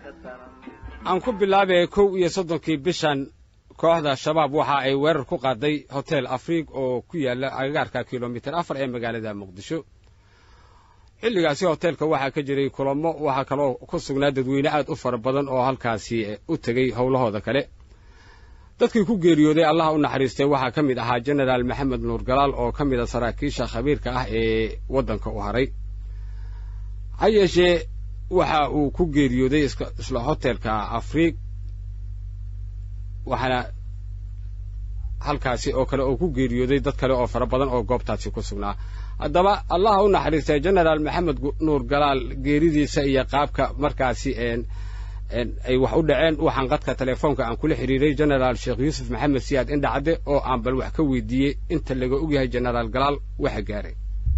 aan ku bilaabay kow iyo soddonkii bishan kooxda shabaab waxa ay weerar ku qaaday hotel afriig oo ku yaala agagaarka kilomitir afar ee magaalada muqdisho xilligaasi hoteelka waxaa ka jiray kulamo waxaa kaloo ku sugnaa dadweyne aad u fara badan oo halkaasi u tegey howlahooda kale dadkii ku geeriyooday allah u naxariistay waxaa ka mid ahaa jenaraal maxamed nuur galaal oo ka mid a saraakiisha khabiirka ah ee waddanka u haray ha yeeshee waxa uu ku geeriyooday isla hotelka afriig waxaana halkaasi oo kale oo ku geeriyooday dad kale oo fara badan oo goobtaasi ku sugnaa haddaba allaha u naxariistay genaraal maxamed nuur galaal geeridiisa iyo qaabka markaasi ay wax u dhaceen waxaan qadka telefoonka aan kula xiriiray genaraal sheekh yuusuf maxamed siyaad indhacadde oo aan bal wax ka weydiiyey inta laga ogyahay genaraal galaal waxa gaaray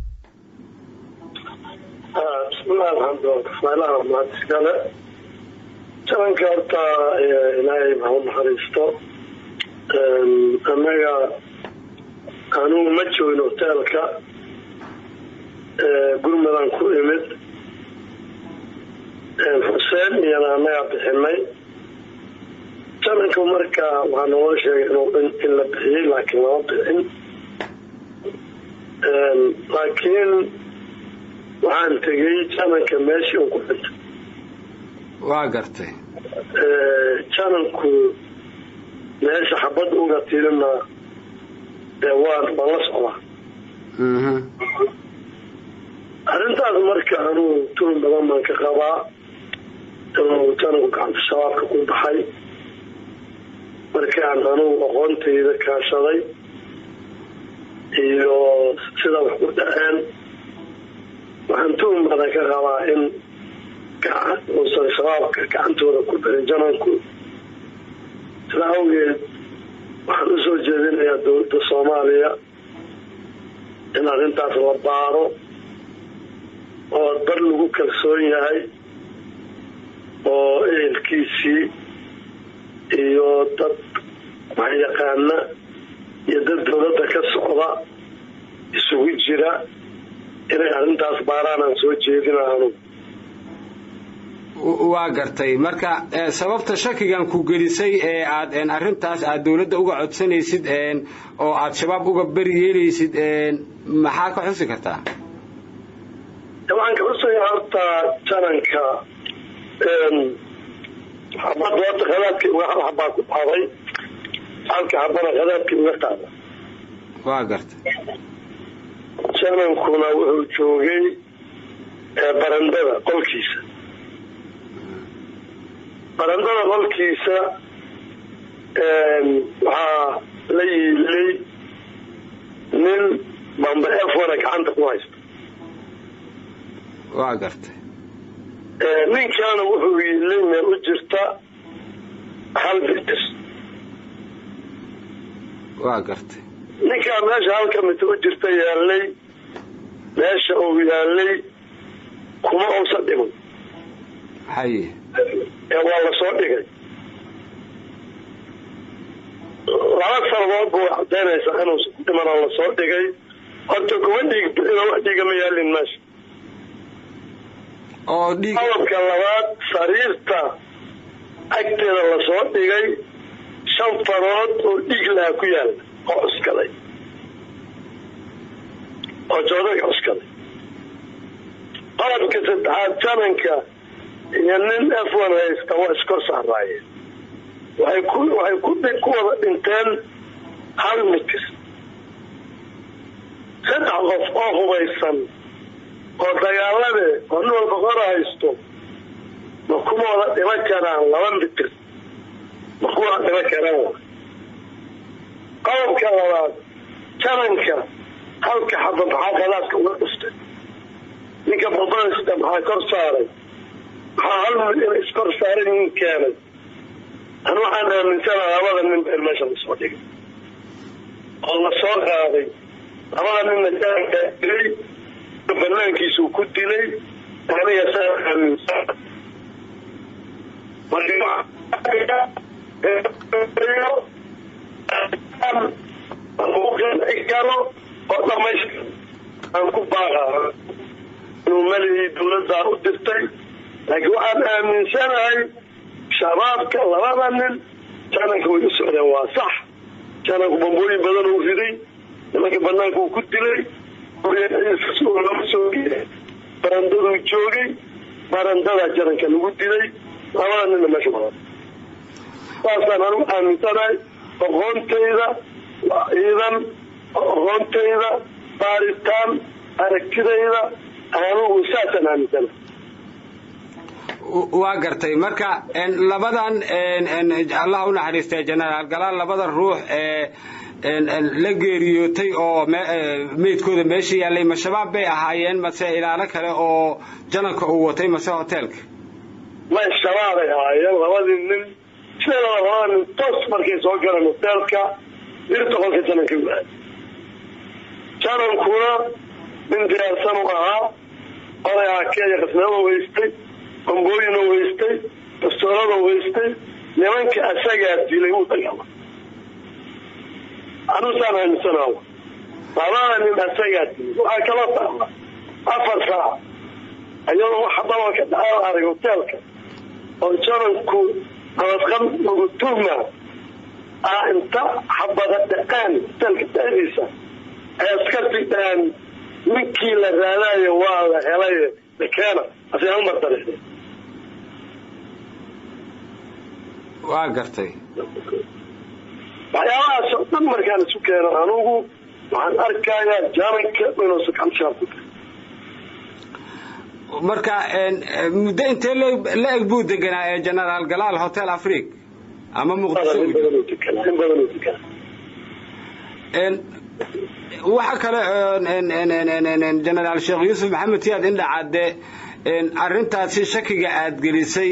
bismillahi alxamdulilah mahadskale jalanka horta ilaahay ha u naxariisto annaga anugu ma joogin hoteelka gurmadan ku imid xuseen iyana annagaa bixinay jalanka marka waxaa naloo sheegay in la bixiyey laakiin lama bixin laakiin waxaan tegey jananka meeshii un ku dhintay waa gartay jananku meesha xabad uga tirina dee waan waan la socdaa arrintaas marka anuu tuun badan baan ka qabaa inuu jananku gacanta shabaabka ku baxay markaan anugu aqoontayda kaashaday iyo sida wax ku dhaceen waxaan tuun badan ka qabaa in uusan shabaabka gacantooda ku darin jananku sida awgeed waxaan usoo jeedinayaa dowladda soomaaliya in arrintaas la baaro oo dad lagu kalsoon yahay oo ehelkiisii iyo dad waxyaqaana iyo dad dowladda ka socda isugu jira inay arrintaas baaraan aan soo jeedina anugu waa gartay marka sababta shakigan ku gelisay ee aad arrintaas aad dowladda uga codsanaysid oo aad shabaab uga beri yeelaysid maxaa ka xusi kartaa waxaan ka xusaya horta jananka xabad horta khadaadkii uga hal xabaa ku dhacday halka xabana khadaadkii uga qaada waa gartay janankuna wuxuu joogay barandada qolkiisa barandada qolkiisa waxaa la yiilay nin bamba efona gacanta ku haysta waa gartay ninkaana wuxuu yiilay meel u jirta hal mitir waa gartay ninkaa meesha halka mitir u jirta yaalay meesha uu yaalay kuma uusan dhiman haye ee waa la soo dhigay laba sanadood bu cadaynaysaa inuusan ku dhiman oo lasoo dhigay horta kuma dhiig bixino wax dhiiga ma yaalin meesha oo dhiig qodobka labaad sariirta agteeda lasoo dhigay shan farood oo dhiig laha ku yaala oo cuskaday oo joodaga cuskaday qodobka saddexaad jananka iyo nin f one haysta waa iskor saaraayeen waxay ku waxay ku ku wada dhinteen hal mitir saddex qof oo hubaysan oo dagaalade oo nin walba qora haysto ma kuma wada dhiman karaan laba mitir ma kuma wada dhiman karaan qodobka labaad jananka halka xaba maxaa khadaadka uga dhuftay ninka babadasta maxaa kor saaray maxaa hal mid ina iskor saaray nin keenay an waxaan aaminsana labada nin ba in meesha lasoo dhigay oo lasoo qaaday labada ninna jaankaa dilay banaankiisuu ku dilay aniga saa aaminsan karo oo dhamaystir aan ku baaqa inuu malihii dawladdaa u dirtay laakiin waxaan aaminsanahay shabaabka labada nin jananka way u socdeen waa sax jananku bambooyin badan uu riday nimanka banaanka uu ku dilay lama soo geey barandaduu joogay barandadaa jananka lagu dilay labada ninna meesha badan saasaan anigu aaminsanahay aqoontayda waa ciidan aqoontayda baaritaan aragtidayda anigu saasaan aaminsanahay waa gartay marka labadan allah u naxariistay jenaraal galaal labada ruux ee la geeriyootay oo meydkooda meesha yaallay ma shabaab bay ahaayeen mase ilaalo kale oo jananka uu watay mase hoteelka may shabaabay ahaayeen labadii nin sideedaba labada nin toos markay soo galeen hoteelka birta qolka jananka waaay janankuna nin diyaarsan u ahaa oday akeeya qasnada weystay bambooyina weystay bastoolada weystay nimanka asagaa dilay u dagala anusaan aaminsanaa labada nin asagaa dilay waxaa kala taala afar saac iyadoo waxa dabalka dhacaal arag hoteelka oo jananku nabadqab lagu tuhma ah inta xabada dhaqaan hoteelka dhexdiisa ay askarti dhahaan ninkii la raadaayo waa la helay keena aseamartare waa gartay waxyaabahaas oo dhan markaan isu keeno anugu waxaan arkayaa jananka inuusa kamshaab ku tahay marka muddo intee la eg buu deganaa ee genaraal galaal hotel afric ama muqdisho waxa kale genaraal sheekh yuusuf maxamed siyaad indhacadde arrintaasi shakiga aad gelisay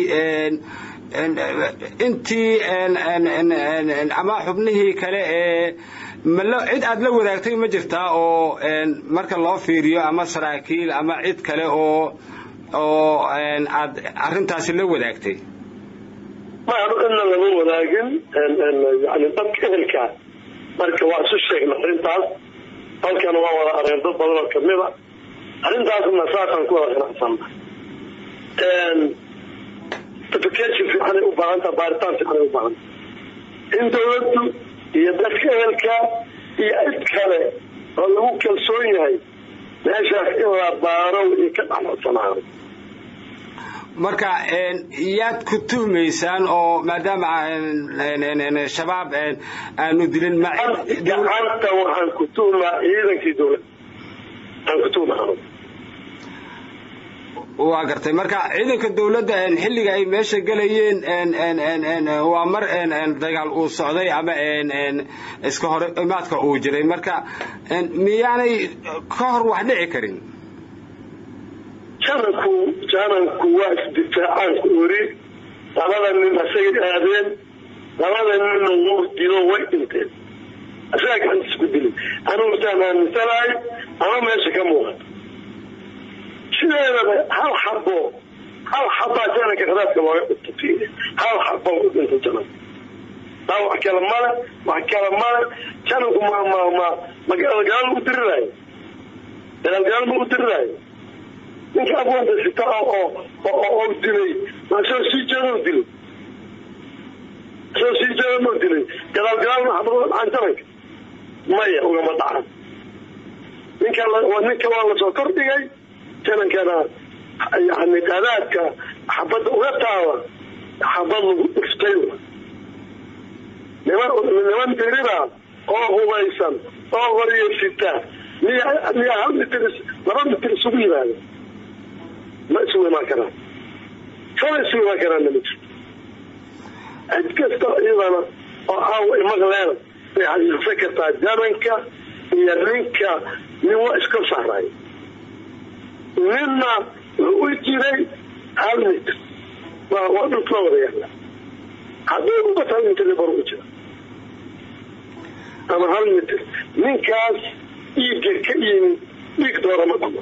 intii ama xubnihii kale ee malo cid aad la wadaagtay ma jirtaa oo marka loo fiiriyo ama saraakiil ama cid kale oo oo aad arrintaasi la wadaagtay ma anu cidna lama wadaagin yani dadka ehelkaa marka waa isu sheegna arrintaas halkana waa wada areen dad badan oo kamida arrintaasna saasaan ku wada qanacsanna application fiicanay u baahantaa baaritaan fiicanay u baahanta in dawladdu iyo dadka ehelka iyo cid kale oo lagu kalsoon yahay meeshaas in la baaro iyo ka dhexlacsanaado marka yaad ku tuhmaysaan oo maadaama shabaab aanu dilin gacanta waxaan ku tuhmaa ciidankii dawladda aan ku tuhma anugu waa gartay marka ciidanka dawladda xilliga ay meesha gelayeen waa mar dagaal uu socday ama iska hor imaadka uu jiray marka miyaanay ka hor wax dhici karin jananku jananku waa isdifaacaanku ori labada nin asagay aadeen labada ninna wuu dilo way dhinteen asagaa gacantiis ku dilin anugu saan aaminsanahay ama meesha ka muuqato sideedaba hal xabo hal xabaa jananka khadaadka looga dhintay hal xabo u dhintay jananka taa wax kale male wax kale male jananku ma ma ma magaalagaal u diriraayo magaalagaal ma u diriraayo ninka abwanta sita oo oo dilay ma soo sii jeeda dilay soo sii jeeda ma dilay gadaal gadaal ma xabado dhacan jananka maya ugama dhacan ninka ninka waa lasoo kordhigay janankana yani qadaadka xabadda uga taaba xabad lagu dhiftay niman niman dirida oo hubaysan oo qoriyo sita miya miya hal mitir laba mitir isugu yimaada ma isugu imaan karaan sala isugu imaan karaanna ma jirto cid kasta iyadana oo aawa imaqleena way xasuusan kartaa jananka iyo ninka nin waa iska sahray ninna wuxuu u jiray hal mitr waa waa dhulkula wada yaala haddii ubat hal mitr bar u jira ama hal mitr ninkaas dhiigga ka yimi dhiig doora ma dhamo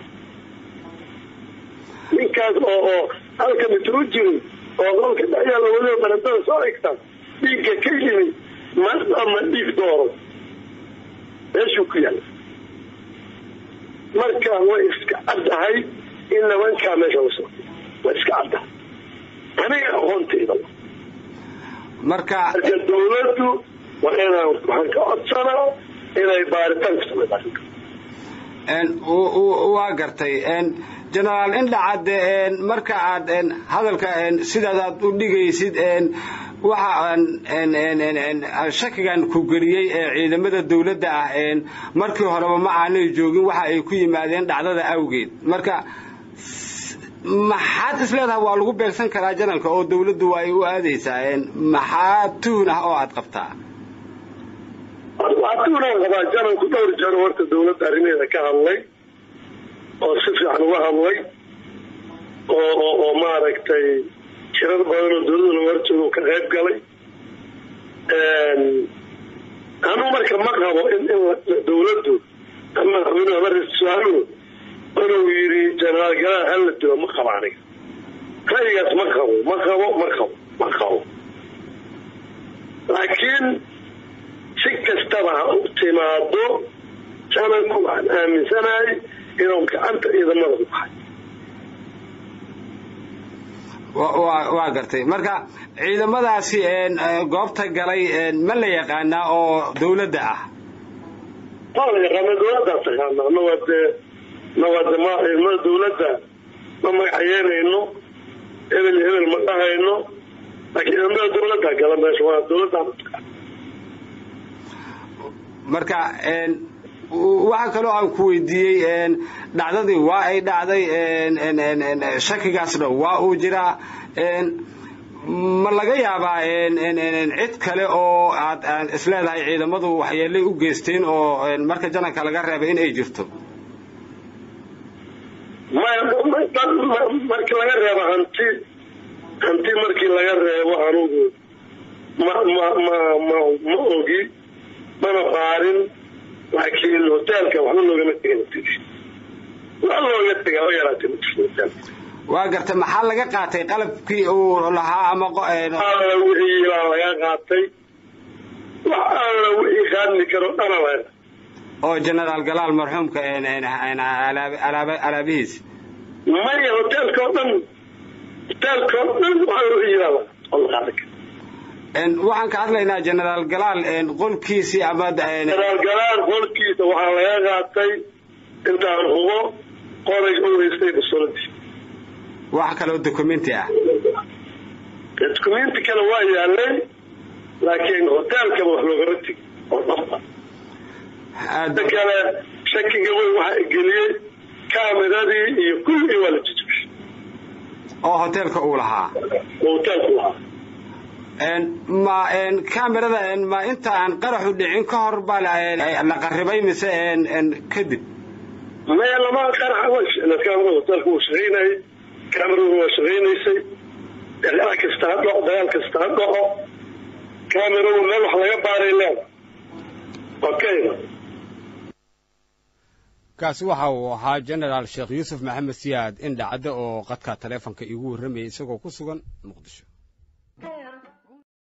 ninkaas oo oo halka mitr u jiray oo qolka dhexyaala weliba barandada soo egtaa dhiigga ka yimi ma dhama dhiig dooro meeshuu ku yaala marka way iska caddahay in nimankaa meesha la soo way iska caddahay aniga aqoontayda marka marka dawladdu waa inaan waxaan ka codsanaa inay baaritaan ku samayso arrinka waa gartay genaraal indhacadde marka aad hadalka sidaadaad u dhigaysid waxa shakigan ku geliyey ee ciidamada dawladda ah markii horeba ma aanay joogin waxa ay ku yimaadeen dhacdada awgeed marka maxaad is leedahay waa lagu beegsan karaa janalka oo dawladdu waa ay u aadaysaa maxaa tuhun ah oo aad qabtaa waa tuhunaan qabaa janalku dhowr jeer horta dawladda arrimeeda ka hadlay oo si fiican uga hadlay oo oo maaragtay shirar badan oo dawladda lagu horjooga ka qayb galay anuu marka ma qabo in in dawladdu ama madaxweynuhu ama ra-isul wasaaruhu inuu yidhi jenaraal galaal hala dilo ma qabo aniga ra'yigaas ma qabo ma qabo ma qabo ma qabo laakiin si kastaba ha u timaado janalku waxaan aaminsanahay inuu gacanta ciidamada ku baxay waa gartay marka ciidamadaasi goobta galay ma la yaqaanaa oo dawladda ah waa la yaqaana dawladdaa taqaana anagoo dee anagoo de ma ciidamada dawladda ma magacayeynayno hebel hebel ma dhahayno laakiin ciidamada dawladdaa gala meesha waa dawladdaa marka waxaa kaloo aan ku weydiiyey dhacdadii waa ay dhacday shakigaasna waa uu jiraa ma laga yaabaa cid kale oo aad isleedahay ciidamadu waxyeelay u geysteen oo marka janalka laga reebay in ay jirto markii laga reebo hanti hanti markii laga reebo anugu ma ma ma ma ma ogi mana baarin laakiin hoteelka waxba loogama tegin wax looga tegaa oo yaraatay ma jirto hoteelka waa garta maxaa laga qaatay qalabkii uu lahaa ama alla wixii baa laga qaatay wax alla wixii qaadmi karo dhana laga oo genaraal galaal marxuumka alaabihiis maya hoteelka oo dhan hoteelka oo dhan waxa wixii baa oo la qaadan kara waxaan ka hadlaynaa genaraal galaal qolkiisii ama genaraal galaal qolkiisa waxaa laga qaatay intaan hubo qoray u haystay basoladii wax kaloo documenti ah documenti kale waa yaalay laakiin hoteelkaba wax loogama tegi oo dhaba inta kale shakiga weyn waxaa geliyey kaameradii iyo kulligii waa la jijibishay oo hoteelka uu lahaa oo hoteelku lahaa ma camerada ma inta aan qaraxu dhicin ka hor baa la qaribay mise kadib maya lama qaraxa kaamera hoteelka wuu shaqaynayay kaameradu waa shaqaynaysay dagaal kasta ha dhaco dagaal kasta ha dhaco kaameradu meel wax laga baaray leeda okay kaasi waxa uu ahaa genaraal sheekh yuusuf maxamed siyaad indhacadde oo qadka taleefonka iigu warramayay isagoo ku sugan muqdisho